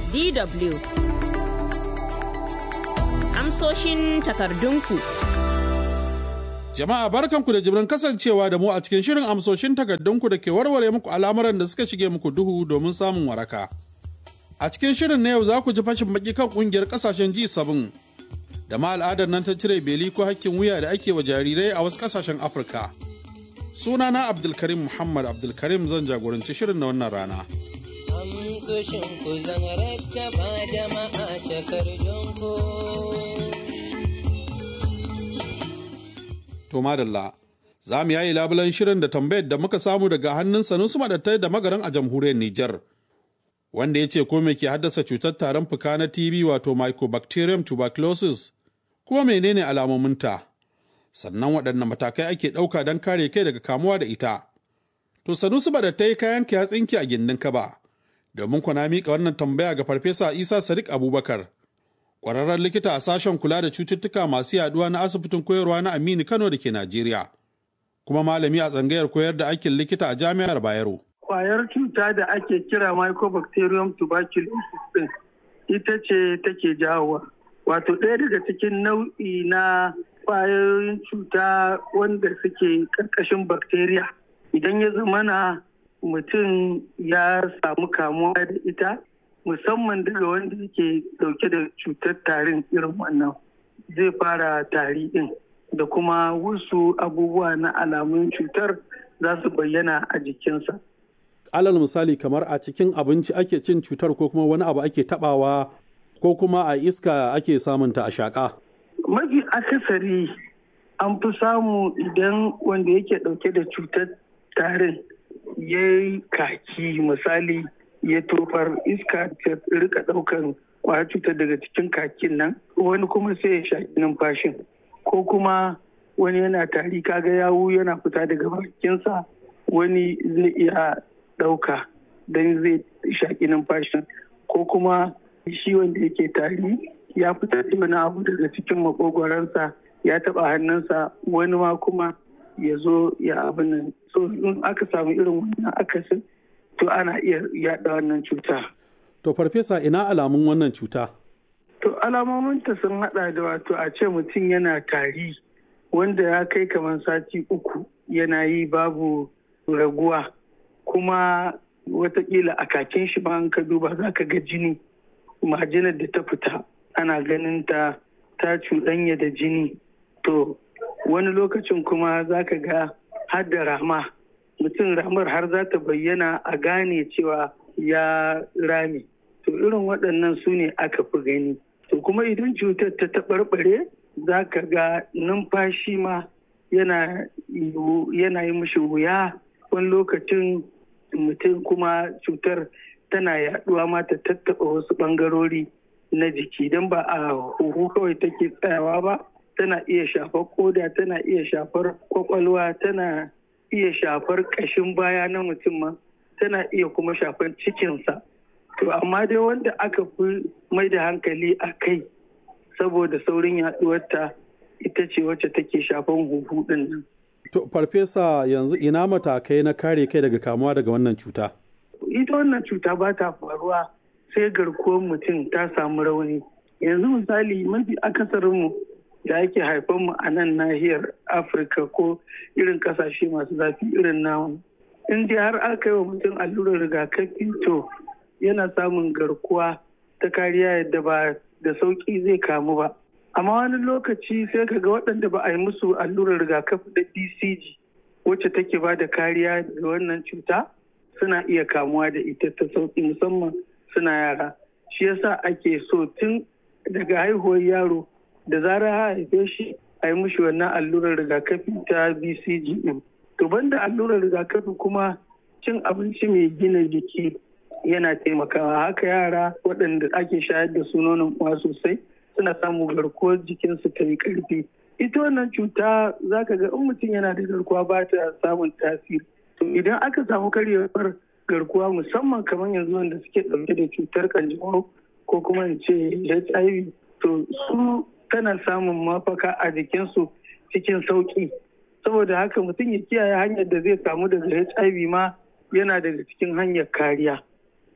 DW Amsoshin takardunku Jama'a barkanku da jibrin kasancewa da mu a cikin shirin amsoshin takardunku da ke warware muku al'amuran da suka shige muku duhu domin samun waraka. A cikin shirin na yau za ku ji fashin baki kan kungiyar kasashen G7 da ma al'adar nan ta cire beli ko hakkin wuya da ake wa jarirai a wasu kasashen Afirka. Sunana Abdulkarim Muhammad Abdulkarim zan jagoranci shirin na wannan rana. amsoshin ku zan rattaba jama'a takardunku. To madalla, za mu yayi labulan shirin da tambayar da muka samu daga hannun Sanusi Madattai da magaran a jamhuriyar Nijar. Wanda ya ce ko me ke haddasa cutar tarin fuka na TB wato Mycobacterium tuberculosis kuma menene alamominta? Sannan waɗanne matakai ake ɗauka don kare kai daga kamuwa da ita? To Sanusi Madattai kayan ya tsinki a gindin kaba. Domin kuna miƙa wannan tambaya ga Farfesa Isa Sadiq Abubakar. kwararren likita a sashen kula da cututtuka masu yaduwa na asibitin koyarwa na Aminu Kano da ke Najeriya, kuma malami a tsangayar koyar da aikin likita a jami'ar Bayero. Kwayar cuta da ake kira Mycobacterium tuberculosis din ita ce take jawowa. Wato ɗaya daga cikin nau'i na kwayoyin cuta wanda suke ƙarƙashin bacteria. Idan ya zamana mutum ya samu kamuwa da ita, musamman daga wanda yake dauke da cutar tarin irin wannan zai fara tari din da kuma wasu abubuwa na alamun cutar za su bayyana a jikinsa. Alal misali kamar a cikin abinci ake cin cutar ko kuma wani abu ake tabawa ko kuma a iska ake samunta a shaƙa. Mafi akasari an fi samu idan wanda yake dauke da cutar tarin ya yi kaki misali ya tofar iska ta rika daukan kwayar cutar daga cikin kakin nan wani kuma sai ya shaƙi numfashin ko kuma wani yana tari kaga yawu yana fita daga bakinsa wani zai iya ɗauka don zai shaƙi numfashin ko kuma shi wanda yake tari ya fitar da wani abu daga cikin makogwaransa ya taɓa hannunsa wani ma kuma ya zo ya abin nan so in aka samu irin wannan akasin to ana iya yaɗa wannan cuta. To farfesa ina alamun wannan cuta? To alamominta sun haɗa da wato a ce mutum yana tari wanda ya kai kamar sati uku yana yi babu raguwa kuma watakila a kakin shi ba ka duba za ka ga jini majinar da ta fita ana ganin ta ta cuɗanya da jini to wani lokacin kuma za ka ga har da rama mutum ramar har za ta bayyana a gane cewa ya rame to irin waɗannan su ne aka fi gani to kuma idan cutar ta taɓarɓare za ka ga numfashi ma yana yi mishi wuya wani lokacin mutum kuma cutar tana yaɗuwa ma ta tattaɓa wasu ɓangarori na jiki don ba a huhu kawai take tsayawa ba tana iya shafar koda tana iya shafar kwakwalwa tana iya shafar ƙashin baya na mutum ma tana iya kuma shafar cikinsa to amma dai wanda aka fi mai da hankali a kai saboda saurin yaduwarta ita ce wacce take shafan huhu din nan. To farfesa yanzu ina matakai na kare kai daga kamuwa daga wannan cuta? Ita wannan cuta ba ta faruwa sai garkuwar mutum ta samu rauni. Yanzu misali mafi akasarinmu da ake haifanmu a nan nahiyar Afirka ko irin kasashe masu zafi irin namu. In dai har aka yi wa mutum allurar rigakafi to yana samun garkuwa ta kariya yadda ba da sauki zai kamu ba. Amma wani lokaci sai ka ga waɗanda ba a yi musu allurar rigakafi da BCG wacce take ba da kariya ga wannan cuta suna iya kamuwa da ita ta sauki musamman suna yara. Shi yasa ake so tun daga haihuwar yaro da zarar haife shi a yi mushi wannan allurar rigakafi ta BCG ɗin. To banda allurar rigakafi kuma cin abinci mai gina jiki yana taimakawa haka yara waɗanda ake shayar da su nonon uwa sosai suna samun garkuwar jikinsu ta yi ƙarfi ita wannan cuta za ka ga in mutum yana da garkuwa ba ta samun tasiri to idan aka samu karyewar garkuwa musamman kamar yanzu wanda suke ɗauke da cutar kanjamau ko kuma in ce hiv to su tana samun mafaka a jikinsu cikin sauƙi saboda haka mutum ya kiyaye hanyar da zai samu daga hiv ma yana daga cikin hanyar kariya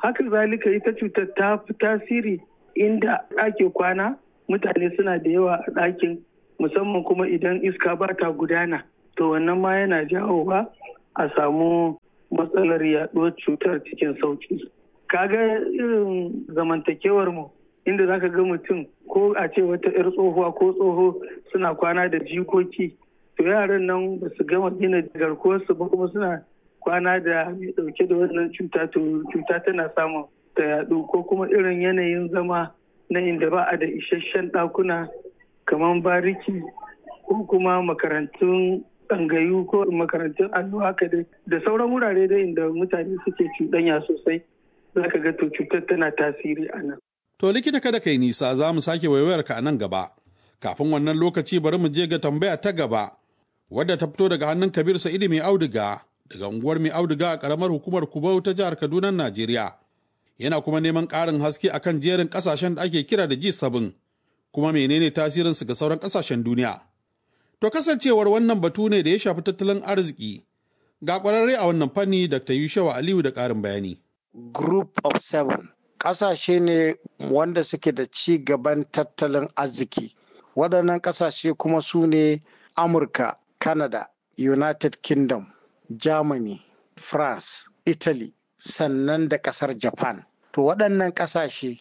haka zalika ita cutar ta fi tasiri inda ake kwana mutane suna da yawa a ɗakin musamman kuma idan iska ba ta gudana to wannan ma yana jawowa a samu matsalar yaɗuwar cutar cikin sauki kaga irin zamantakewar mu inda zaka ga mutum ko a ce wata 'yar tsohuwa ko tsoho suna kwana da jikoki to yaran nan ba su gama gina garkuwarsu ba kuma suna kwana da mai dauke da wannan cuta to cuta tana samun ta yadu ko kuma irin yanayin zama na inda ba a da isasshen ɗakuna kamar bariki ko kuma makarantun tsangayu ko makarantun allo haka dai da sauran wurare da inda mutane suke cuɗanya sosai za ka ga to cutar tana tasiri a nan. To likita kada kai nisa za mu sake waiwayar ka a nan gaba. Kafin wannan lokaci bari mu je ga tambaya ta gaba wadda ta fito daga hannun Kabir Sa'idu mai auduga daga unguwar mai auduga a karamar hukumar Kubau ta jihar Kaduna Najeriya. Yana kuma neman ƙarin haske akan jerin ƙasashen da ake kira da G7 kuma menene tasirinsu ga sauran ƙasashen duniya. To kasancewar wannan batu ne da ya shafi tattalin arziki ga ƙwararre a wannan fanni Dr. Yushawa Aliyu da ƙarin bayani. Group of Seven ƙasashe ne wanda suke da ci gaban tattalin arziki. Waɗannan ƙasashe kuma su ne Amurka, Canada, United Kingdom, Germany, France, Italy, sannan da ƙasar Japan. To waɗannan ƙasashe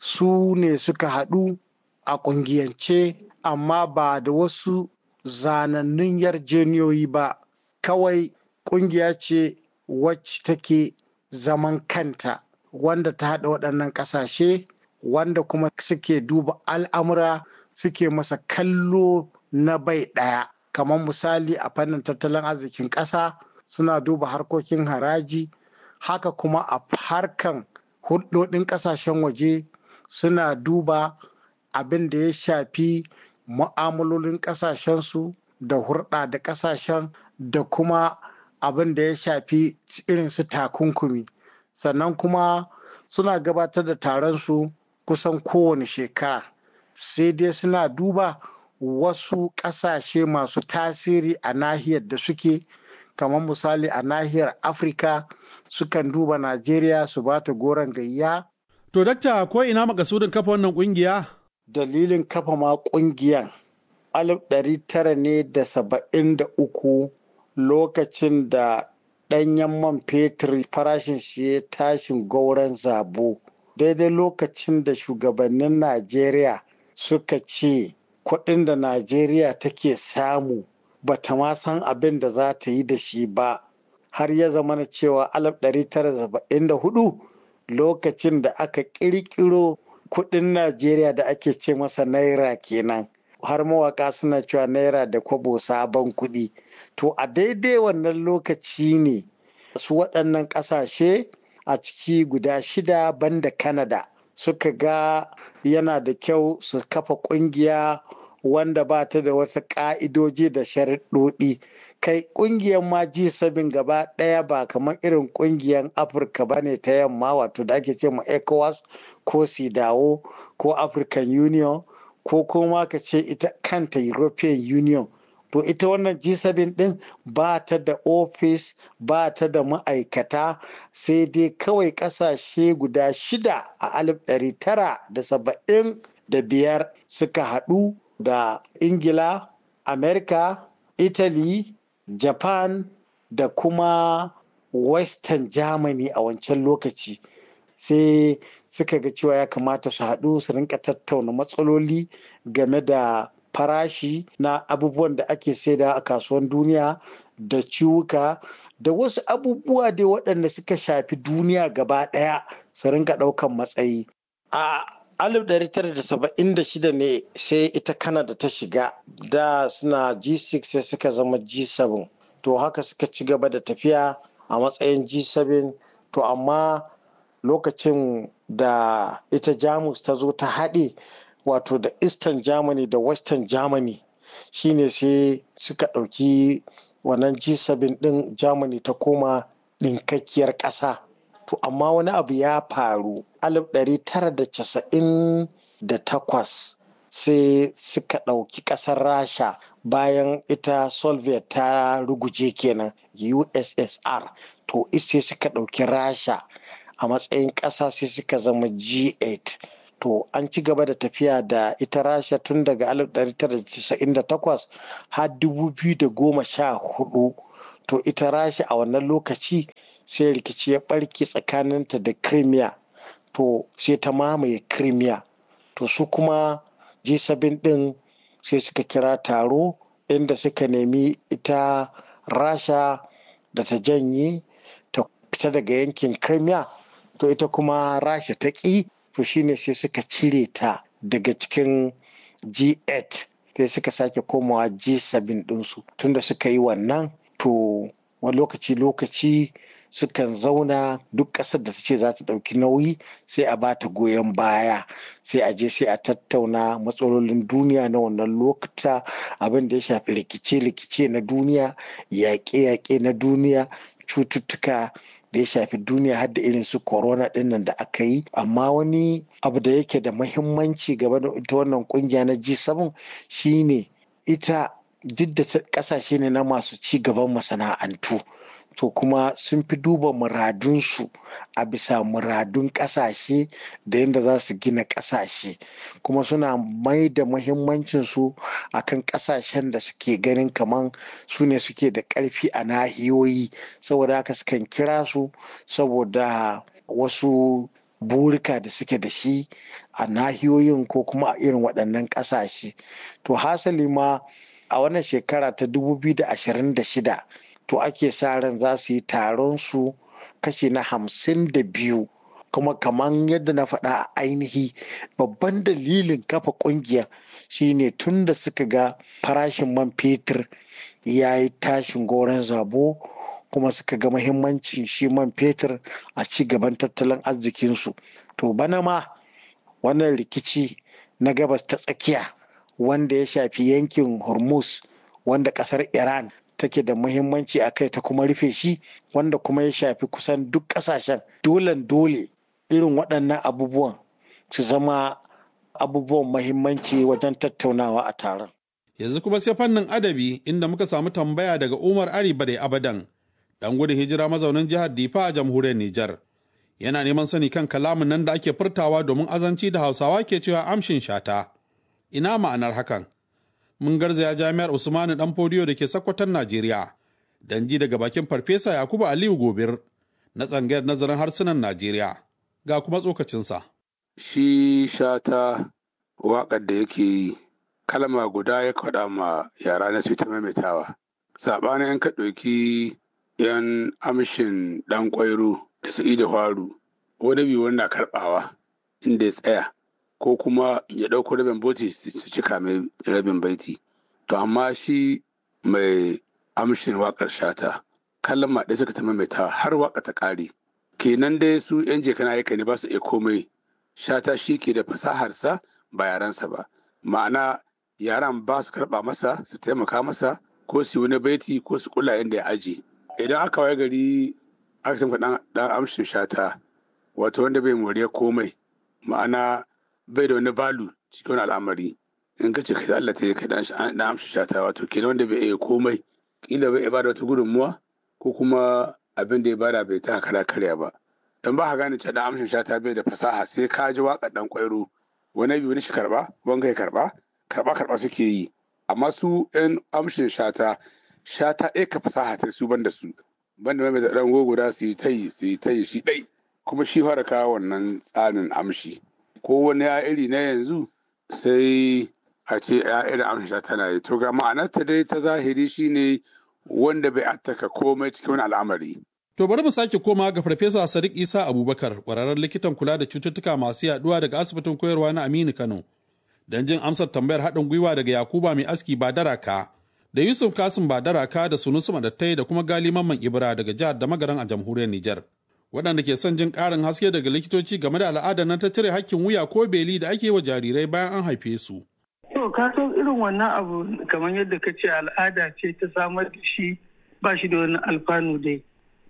su ne suka haɗu a ƙungiyance amma ba da wasu zanannun yarjeniyoyi ba, kawai ƙungiya ce wacce take zaman kanta wanda ta haɗa waɗannan ƙasashe wanda kuma suke duba al'amura suke masa kallo na bai ɗaya. kamar misali a fannin tattalin arzikin ƙasa suna duba harkokin haraji haka kuma a harkan hulɗoɗin ƙasashen waje suna duba abin da ya shafi mu'amalolin ƙasashensu da hurɗa da ƙasashen da kuma abin da ya shafi irin su takunkumi sannan kuma suna gabatar da taron su kusan kowane shekara sai dai suna duba wasu ƙasashe masu tasiri a nahiyar da suke kamar misali a nahiyar afirka sukan duba najeriya su ba ta goron gayya To dakta ko ina makasudin kafa wannan kungiya? dalilin kafa ma ƙungiyan alif ɗari tara ne da saba'in da uku lokacin da ɗanyen man fetur farashin shi ya tashin gauran zabo daidai lokacin da shugabannin najeriya suka ce kuɗin da najeriya take samu bata ma san abin da za ta yi da shi ba har ya zama na cewa 1974 lokacin da aka ƙirƙiro kuɗin najeriya da ake ce masa naira kenan har mawaka suna cewa naira da kwabo sabon kuɗi to a daidai wannan lokaci ne su waɗannan ƙasashe a ciki guda shida banda Canada suka ga yana da kyau su kafa ƙungiya wanda ba ta da wasu ƙa'idoji da sharaɗoɗi kai ƙungiyar ma G7 gaba ɗaya ba kamar irin ƙungiyar Afirka ba ne ta yamma wato da ake ce ma ECOWAS ko SIDAO ko African Union ko kuma ka ce ita kanta European Union to ita wannan G7 ɗin ba ta da ofis ba ta da ma'aikata sai dai kawai ƙasashe guda shida a alif ɗari tara da saba'in da biyar suka haɗu da Ingila, Amerika, Italy, Japan da kuma Western Germany a wancan lokaci sai suka ga cewa ya kamata su haɗu su rinka tattauna matsaloli game da farashi na abubuwan da ake saida a kasuwan duniya da ciwuka da wasu abubuwa dai waɗanda suka shafi duniya gaba ɗaya su rinka ɗaukan matsayi. A 1976 ne sai ita Canada ta shiga da suna G6 sai suka zama G7 to haka suka ci gaba da tafiya a matsayin G7 to amma lokacin da ita Jamus ta zo ta haɗe wato da Eastern Germany da Western Germany shine sai suka ɗauki wannan G7 ɗin Germany ta koma ɗinkakkiyar ƙasa. To amma wani abu ya faru 1998 sai suka ɗauki ƙasar Rasha bayan ita Soviet ta ruguje kenan USSR to sai suka ɗauki Rasha a matsayin ƙasa sai suka zama G8. To an ci gaba da tafiya da ita Rasha tun daga 1998 har 2014. To ita Rasha a wannan lokaci sai rikici ya ɓarke tsakaninta da Crimea. To sai ta mamaye Crimea. To su kuma G7 ɗin sai suka kira taro inda suka nemi ita Rasha da ta janye ta fita daga yankin Crimea. To ita kuma Rasha ta ƙi to shine sai suka cire ta daga cikin G8 sai suka sake komawa G7 ɗinsu tunda suka yi wannan to wani lokaci-lokaci sukan zauna duk ƙasar da ta ce za ta ɗauki nauyi sai a ba ta goyon baya sai a je sai a tattauna matsalolin duniya na wannan lokuta abin da ya shafi rikice-rikice na duniya yaƙe-yaƙe na duniya cututtuka da ya shafi duniya har da irin su corona dinnan da aka yi amma wani abu da yake da mahimmanci game da ita wannan kungiya na G7 shine ita duk da kasashe ne na masu ci gaban masana'antu to kuma sun fi duba muradunsu a bisa muradun kasashe da yadda za su gina kasashe kuma suna mai da muhimmancinsu a kan kasashen da suke ganin kaman su ne suke da ƙarfi a nahiyoyi saboda haka sukan kira su saboda wasu burika da suke da shi a nahiyoyin ko kuma a irin waɗannan ƙasashe to hasali ma a wannan shekara ta 2026 to ake sa ran za su yi taron su kashi na hamsin da biyu kuma kaman yadda na faɗa a ainihi babban dalilin kafa ƙungiyar shine tun da suka ga farashin man fetur ya yi tashin goron zabo kuma suka ga mahimmancin shi man fetur a ci gaban tattalin arzikinsu to bana ma wannan rikici na gabas ta tsakiya wanda ya shafi yankin hormuz wanda kasar iran take da muhimmanci a kai ta kuma rufe shi wanda kuma ya shafi kusan duk kasashen dolen dole irin waɗannan abubuwan su zama abubuwan mahimmanci wajen tattaunawa a taron yanzu kuma sai fannin adabi inda muka samu tambaya daga umar ari bade abadan dan gudun hijira mazaunin jihar difa a jamhuriyar nijar yana neman sani kan kalamin nan da ake furtawa domin azanci da hausawa ke cewa amshin shata ina ma'anar hakan mun garzaya jami'ar usmanu dan fodiyo da ke sakkwatan najeriya dan ji daga bakin farfesa yakubu aliyu gobir na tsangayar nazarin harsunan najeriya ga kuma tsokacinsa shi shata waƙar da yake yi kalma guda ya faɗa ma yara na su ta maimaitawa saɓanin yan ka ɗauki yan amshin ɗan ƙwairo da su da faru wani biyu wanda karɓawa inda ya tsaya ko kuma ya ɗauko rabin boti su cika mai rabin baiti to amma shi mai amshin waƙar shata kalma ɗaya suka ta maimaitawa har waƙa ta ƙare kenan dai su yan jekana aika ne ba su iya komai shata shi ke da fasaharsa ba yaransa ba ma'ana yaran ba su karɓa masa su taimaka masa ko su wani baiti ko su kula inda ya aji idan aka waye gari aka tamka dan amshin shata wato wanda bai moriya komai ma'ana bai da wani balu cikin wani al'amari in ka ce kai Allah ta yi kai dan amshin shata wato kenan wanda bai iya komai kila bai bada wata gudunmuwa ko kuma abin da ya bada bai ta kara karya ba don ba ka gane cewa dan amshin shata bai da fasaha sai ka ji waka dan kwairo wani biyu wani shi karba wanga ya karba karba karba suke yi amma su yan amshin shata shata ɗaya ka fasaha ta su banda su banda mai da ɗan guda su yi ta yi su yi ta yi shi ɗai kuma shi fara kawo wannan tsarin amshi ko wani ya iri na yanzu sai a ce ya irin amshin shata na yi to ga ma'anarta dai ta zahiri shine wanda bai attaka komai cikin wani al'amari To bari mu sake koma ga Farfesa Sadiq Isa Abubakar, ƙwararren likitan kula da cututtuka masu yaduwa daga asibitin koyarwa na Aminu Kano. Don jin amsar tambayar haɗin gwiwa daga Yakuba mai aski Badaraka, da Yusuf Kasim Badaraka da Sunusu Madattai da kuma Gali Mamman Ibra daga jihar da magaran a jamhuriyar Nijar. Waɗanda ke son jin ƙarin haske daga likitoci game da al'adar nan ta cire hakkin wuya ko beli da ake wa jarirai bayan an haife su. To ka san irin wannan abu kamar yadda ka ce al'ada ce ta samar da shi ba shi da wani alfanu dai.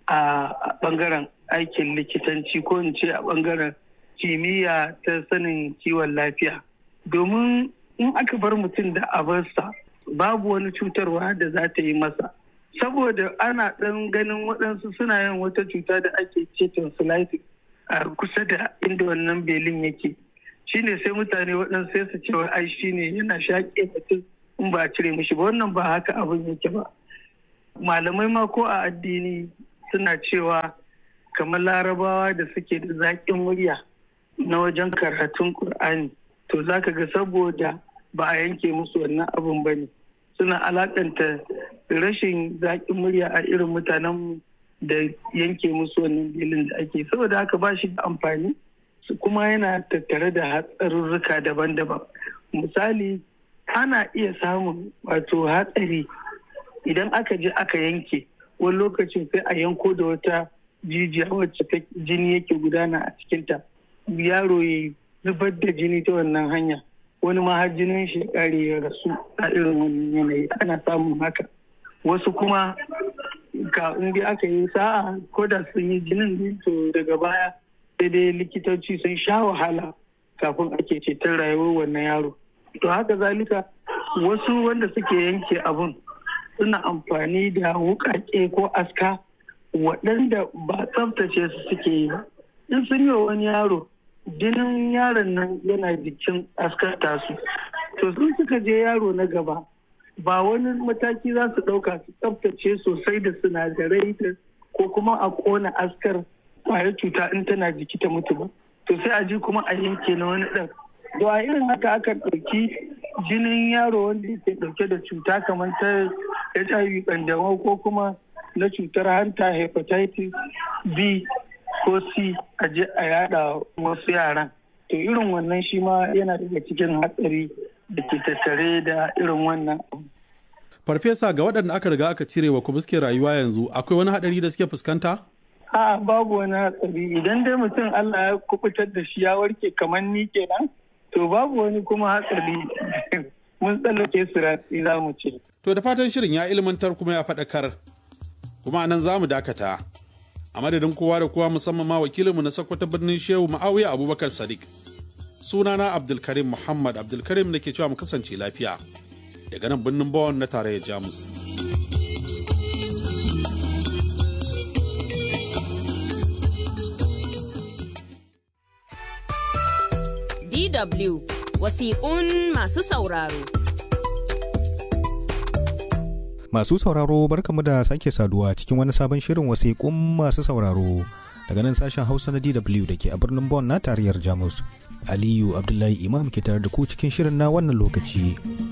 a bangaren aikin likitanci ko in ce a bangaren kimiyya ta sanin kiwon lafiya domin in aka bar mutum da abarsa babu wani cutarwa da za ta yi masa saboda ana ɗan ganin waɗansu suna yin wata cuta da ake ce tonsillitis a kusa da inda wannan belin yake shine sai mutane waɗansu sai su ce ai shine yana shaƙe mutum in ba a cire mishi ba wannan ba haka abin yake ba malamai ma ko a addini suna cewa kamar larabawa da suke da zaƙin murya na wajen karatun ƙur'ani to za ka ga saboda ba a yanke musu wannan abin ba ne suna alaƙanta rashin zaƙin murya a irin mutanen da yanke musu wannan bilin da ake saboda haka ba shi da amfani kuma yana tattare da hatsarurruka daban-daban misali ana iya samun wato hatsari idan aka je aka yanke wani lokacin sai a yanko da wata jijiya wacce ta jini yake gudana a cikinta yaro ya zubar da jini ta wannan hanya wani ma har jinin shi kare ya rasu a irin wannan yanayi ana samun haka wasu kuma ka inda aka yi sa'a ko da sun yi jinin to daga baya sai dai likitoci sun sha wahala kafin ake ceton rayuwar wannan yaro to haka zalika wasu wanda suke yanke abun suna amfani da wukake ko aska waɗanda ba tsaftace su suke yi ba in sun yi wa wani yaro jinin yaron nan yana jikin askar tasu to sun suka je yaro na gaba ba wani mataki za su ɗauka su tsaftace sosai da sinadarai ko kuma a ƙona askar kwayar cuta in tana jiki ta mutu ba to sai a ji kuma a yanke na wani ɗan to a irin haka aka ɗauki jinin yaro wanda yake ɗauke da cuta kamar ta hiv ƙanjamau ko kuma na cutar hanta hepatitis b ko c a je a yada wasu yaran to irin wannan shi ma yana daga cikin hatsari da ke tattare da irin wannan abu farfesa ga waɗanda aka riga aka cire wa kuma suke rayuwa yanzu akwai wani haɗari da suke fuskanta a babu wani hatsari idan dai mutum allah ya kubutar da shi ya warke kamar ni kenan to babu wani kuma hatsari mun tsallake su ratsi za mu ce to da fatan shirin ya ilmantar kuma ya faɗakar kuma nan za mu dakata a madadin kowa da kowa musamman ma wakilinmu na sakwata birnin shehu ma'awiya abubakar sadiq sunana abdulkarim muhammad abdulkarim da ke cewa mu kasance lafiya daga nan birnin bawon na tarayyar jamus DW wasiƙun masu sauraro. Masu sauraro barkamu da sake saduwa cikin wani sabon shirin wasiƙun masu sauraro daga nan sashen Hausa na DW da ke a birnin Bonn na tarayyar Jamus. Aliyu Abdullahi Imam ke tare da ku cikin shirin na wannan lokaci.